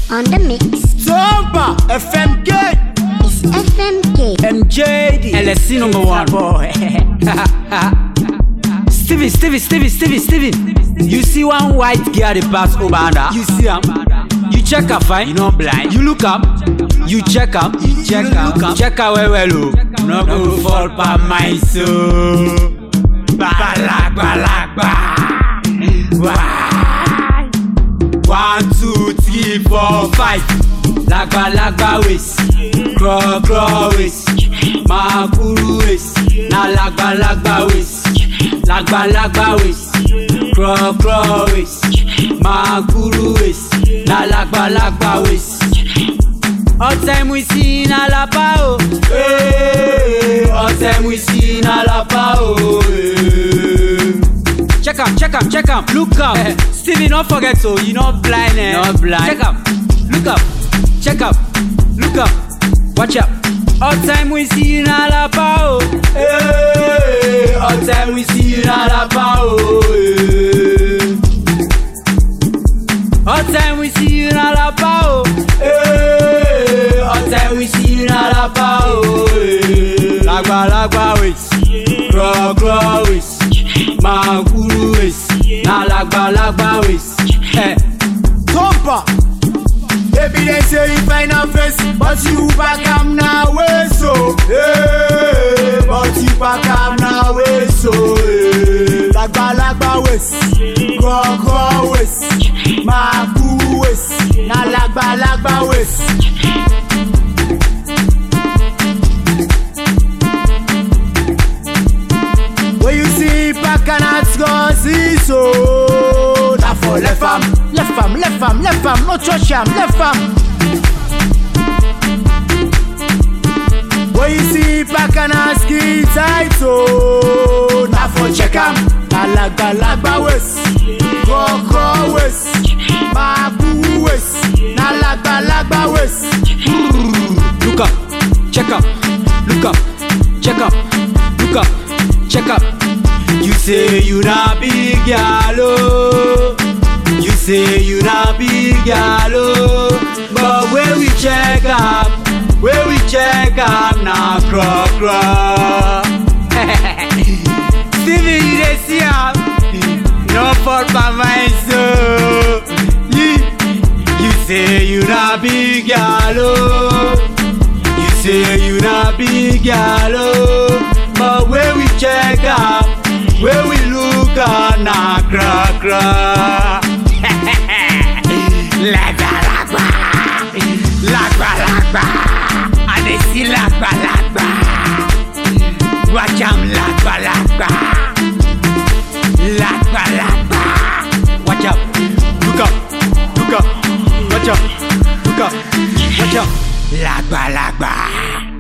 on the mix. Tomba FMK It's FMK. MJD LSC number one. boy Stevie, Stevie, Stevie, Stevie, Stevie. You see one white girl they pass over under. You see him. You check her fine. You not blind. You look up. You check up. You check her. Look up. Check her well well. Oh. No go fall by my soul. Balagba, balagba. Why? One, two, three, four, five. Lagba, lagba waist. Crawl, crawl waist. Makuru waist. Na lagba, lagba waist. Lagba, lagba waist. Crawl, crawl waist. Makuru waist. Na lagba, lagba waist. Ọ̀tẹ̀ mu sí iná lápá o. Ee, Ọ̀tẹ̀ mu sí iná lápá o. Ee. Check am, check am, check am, look am. Stevie no forget o, you no blind eh. No blind. Check am, look am, check am, look am, watch am. Ọ̀tẹ̀ mu sí iná lápá o. Ee, Ọ̀tẹ̀ mu sí iná lápá o. Ee. Ọ̀tẹ̀ mu sí iná lápá o. Ee, Ọ̀tẹ̀ mu sí iná lápá o. Ee. Lágbàlagbà wait, gbọ̀gbọ̀ wait, máa kúrú wait, na lágbàlagbà wait. Eh. Tomba Baby they say you find a face But you back am now way so hey, But you back am now way so hey. Lagba lagba waist Koko waist Maku waist Na lagba lagba waist When you see back and it's go see so Na for left am, left am, left am, left am, no touch am, left am When you see back and ask it tight so Na for check am, na lagba lagba waist Koko waist, mabu waist Na lagba lagba waist Look up, check up, look up, check up, look up, check up. You say you not big gal, oh. You say you not big gal, oh. But where we check up, where we check up, now craw craw. Stevie, you dey see am? No fault by my soul. You, you say you not big gal, oh. You say you not big gal, oh. But where we check up, where we look at, na cra cra. Lagba lagba, lagba lagba, I dey see lagba lagba. Watch am lagba lagba, lagba lagba. Watch out, look up, look up, watch out, look up, watch out. Lagba lagba.